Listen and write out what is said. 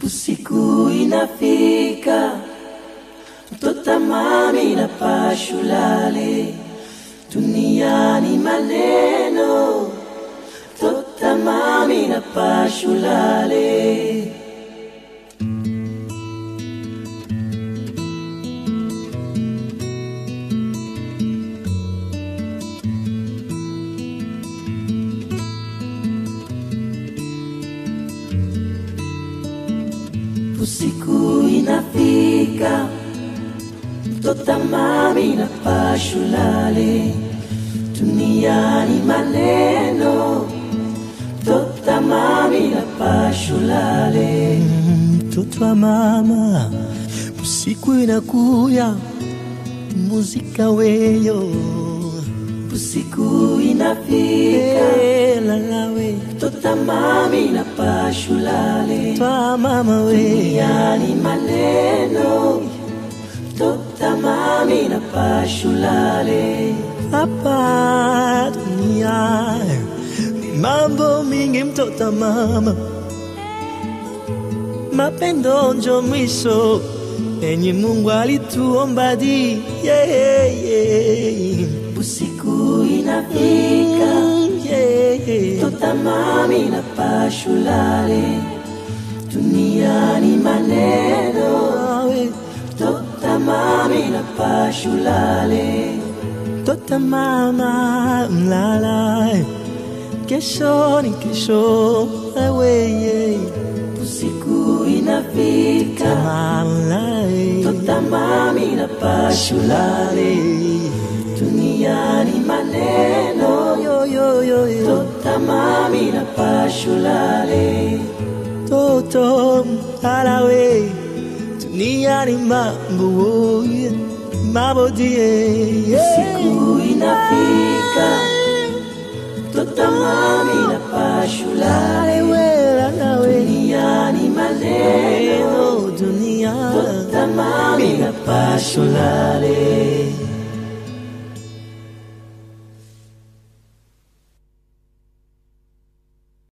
Usiku inafika, mtoto mami na pashulale, duniani maneno, mtoto mami na pashulale. Usiku inafika, mtoto mami na pashulale, duniani maneno, mtoto mami na pashulale. mtoto wa mama, usiku inakuya, muzika weyo Usiku inafika, Eh, lalawe mtoto mami na pashulale, twa mama we duniani maneno, mtoto mami na pashulale. hapa dunia ni mambo mingi, mtoto wa mama, mapendo njo mwisho enye Mungu alituomba di yeah, yeah. Usiku inafika, Mm, yeah, yeah. mtoto mami na pashulale, duniani maneno, Awe, mtoto mami na pashulale. Tota mama mlala, kesho ni kesho, aweye Usiku inafika, mama mtoto mami na pashulale, duniani maneno, yo yo yo yo, mtoto mami na pashulale. toto alawe, dunia ni mambo mambo die, Siku inafika, mtoto mami na pashulale, wela nawe, duniani maneno, eno dunia, mtoto mami na pashulale.